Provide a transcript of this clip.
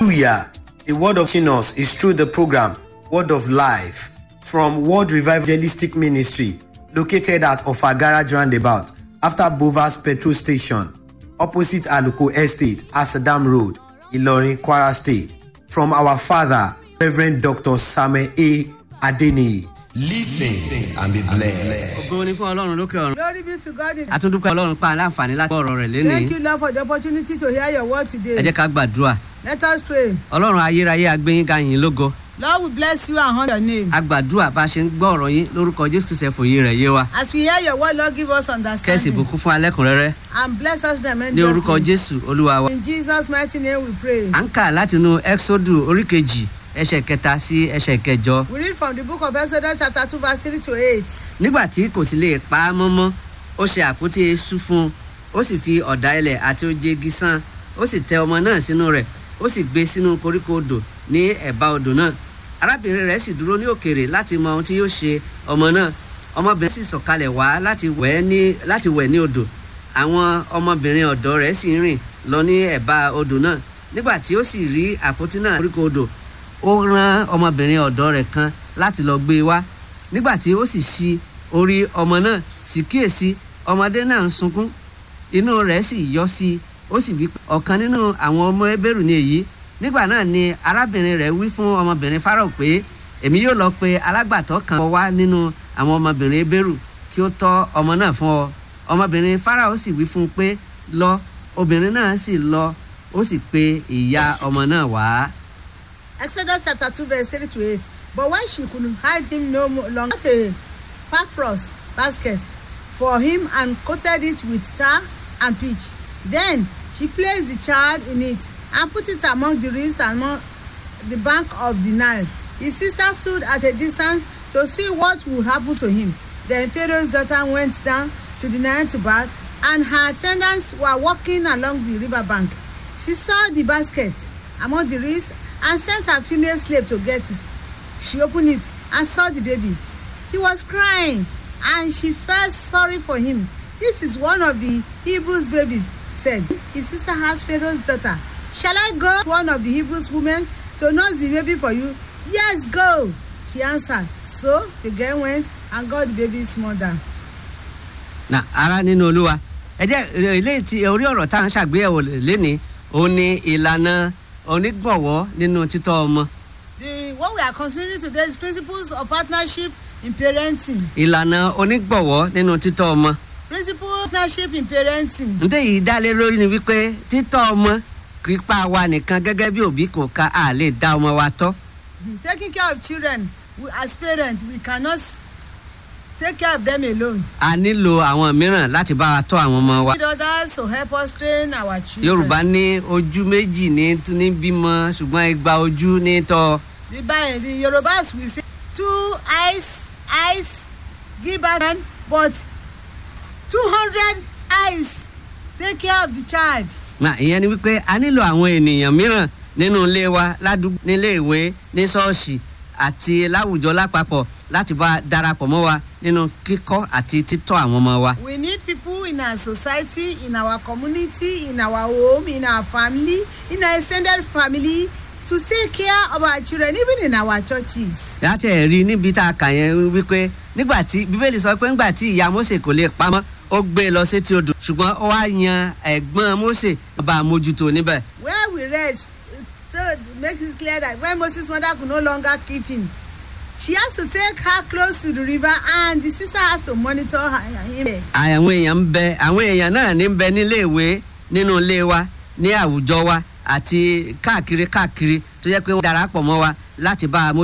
Hallelujah. The word of us is through the program Word of Life from World Revivalistic Ministry located at Ofagara Roundabout after Bovas Petrol Station opposite Aluko Estate, Asadam Road, Ilorin, Kwara State. From our father, Reverend Dr. Samuel A. Adeniyi. Listen and be blessed. ògo ni fún ọlọ́run lókè ọ̀run. Glory be to God in àtúndúpẹ́ ọlọ́run pa aláǹfààní láti gbọ́ ọ̀rọ̀ rẹ̀ Thank lénìí. you, Lord, for the opportunity to hear your word ẹ today. jẹ́ ká gbàdúrà. Let us pray. ọlọ́run ayérayé agbẹ́yìnga yín lógo. Lord, we bless you and honor your name. a gbàdúrà bá a ṣe ń gbọ́ ọ̀rọ̀ yín lórúkọ jésù kristu ẹ̀fọ́ yé rẹ̀ yé wa. As we hear your word, Lord, give us kẹ́sì understanding. bùkún fún alẹ́kùnrẹ́rẹ́ And bless us ní orúkọ tremendously. jésù olúwa wa. In Jesus' mighty name we pray. à ń kà látinú exodus orí kejì ẹsẹ̀ kẹta sí ẹsẹ̀ kẹjọ. We read from the book of Exodus chapter 2 verse 3 to 8. nígbà tí kò sì lè pa á mọ́mọ́ ó ṣe àpótí eṣú fún un ó sì fi ọ̀dà ilẹ̀ àti oje igi sán ó sì tẹ ọmọ náà sínú rẹ̀ ó sì gbé sínú koríko odò ní ẹ̀bá odò náà arábìnrin rẹ̀ sì dúró ní òkèèrè láti mọ ohun tí yóò ṣe ọmọ náà ọmọbìnrin sì sọ̀kalẹ̀ wá láti wẹ̀ ní láti wẹ̀ ní odò àwọn ọmọbìnrin ọ̀dọ́ rẹ̀ sì ń rìn lọ ní ẹ̀bá odò náà nígbà tí ó sì rí àpótí náà koríko odò ó rán ọmọbìnrin ọ̀dọ́ rẹ̀ kan láti lọ gbé e wá nígbà tí ó sì ṣí orí ọmọ náà sì kíyèsí ọmọdé náà ń sunkún inú rẹ̀ sì yọ sí i ó sì wí pé ọ̀kan nínú àwọn ọmọ ẹbẹ̀rù ni èyí nígbà náà ni arábìnrin rẹ̀ wí fún ọmọbìnrin Fáráò pé èmi yóò lọ pe alágbàtọ́ kan wá nínú àwọn ọmọbìnrin ẹbẹ̀rù kí ó tọ́ ọmọ náà fún ọ ọmọbìnrin Fáráò sì wí fún un pé lọ obìnrin náà sì lọ ó sì pe ìyá ọmọ náà wá. Exodus chapter 2 verse 3 to 8. But when she could hide him no more longer, got a papyrus basket for him and coated it with tar and pitch. Then she placed the child in it and put it among the reeds among the bank of the Nile. His sister stood at a distance to see what would happen to him. Then Pharaoh's daughter went down to the Nile to bath, and her attendants were walking along the river bank. She saw the basket among the reeds and sent her female slave to get it. She opened it and saw the baby. He was crying, and she felt sorry for him. This is one of the Hebrews' babies, said. His sister asked Pharaoh's daughter, Shall I go to one of the Hebrews' women to nurse the baby for you? Yes, go, she answered. So the girl went and got the baby's mother. na ara nínú olúwa ẹ jẹ́ ilé tí orí ọ̀rọ̀ tá à ń ṣàgbéyẹ̀wò lénìí òun ni ìlànà onígbọ̀wọ́ nínú títọ́ ọmọ The what we are considering today is principles of partnership in parenting. ìlànà onígbọ̀wọ́ nínú títọ́ ọmọ Principle of partnership in parenting. ǹdẹ́ yìí dá lé lórí ni wípé títọ́ ọmọ kì í pa wa nìkan gẹ́gẹ́ bí òbí kò ka a lè dá ọmọ wa tọ́ Taking care of children, we, as parents, we cannot take care of them alone. a nílò àwọn mìíràn láti bá wa tọ́ àwọn ọmọ wa. We need others to help us train our children. yorùbá ní ojú méjì ní ní bímọ ṣùgbọ́n igba ojú ní tọ́ The, Bi- the Yorubas will say two eyes, eyes give birth, man, but two hundred eyes take care of the child. na ìyẹn ni wípé a nílò àwọn ènìyàn mìíràn nínú ilé wa ládùúgbò nílé ìwé ní ṣọ́ọ̀ṣì àti láwùjọ lápapọ̀ láti bá darapọ̀ mọ́ wa nínú kíkọ́ àti títọ́ àwọn ọmọ wa. We need people in our society, in our community, in our home, in our family, in our extended family to take care of our children, even in our churches. láti ẹ̀rí níbi tá a kà yẹn wípé nígbà tí bíbélì sọ pé nígbà tí ìyá Mósè kò lè pamọ́ ó gbé e lọ sétí odò ṣùgbọ́n ó wá yan ẹ̀gbọ́n Mósè bá a mójútó níbẹ̀. Where we read, uh, to make it clear that when Moses' mother could no longer keep him, she has to take her close to the river and the sister has to monitor her, him. àwọn èèyàn ń bẹ àwọn èèyàn náà ní ń bẹ nílé ìwé nínú ilé wa ní àwùjọ wa àti káàkiri káàkiri tó jẹ́ pé wọ́n darapọ̀ mọ́ wa láti bá a mójútó